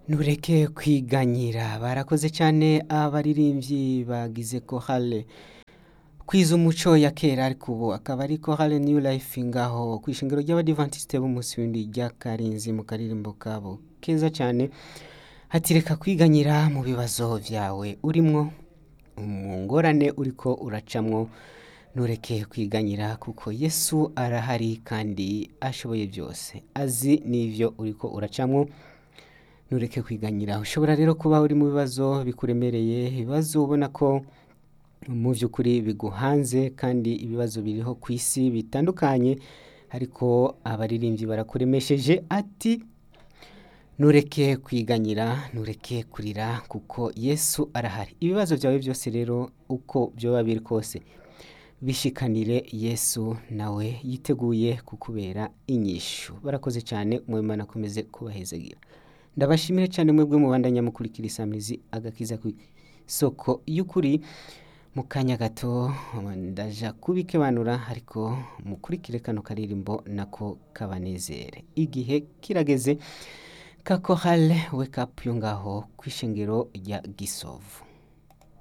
ntureke kwiganyira barakoze cyane abaririmbyi bagize kohale kwiza umuco ya kera ariko ubu akaba ari kohale new life ngaho ku ishingiro ry'abadivantisite b'umunsi w'indi rya karinzi mu karirimbo kabo keza cyane hatireka kwiganyira mu bibazo byawe urimwo mu ngorane uriko uracamwo ntureke kwiganyira kuko yesu arahari kandi ashoboye byose azi n'ibyo uriko uracamwo ntureke kwiganyira ushobora rero kuba uri mu bibazo bikuremereye ibibazo ubona ko mu by'ukuri biguhanze kandi ibibazo biriho ku isi bitandukanye ariko abaririmbyi barakuremesheje ati ntureke kwiganyira ntureke kurira kuko yesu arahari ibibazo byawe byose rero uko byoba biri kose bishikanire yesu nawe yiteguye kukubera inyishu barakoze cyane umwemana akomeze kubahezagira ndabashimire cyane mwebwe mubandanya mukurikira isamizi agakiza ku isoko y'ukuri mu kanya gato ndaja kubikebanura ariko mukurikire kano karirimbo nako kabanezere igihe kirageze kakohale wake up yo ngaho ku ishengero rya gisovu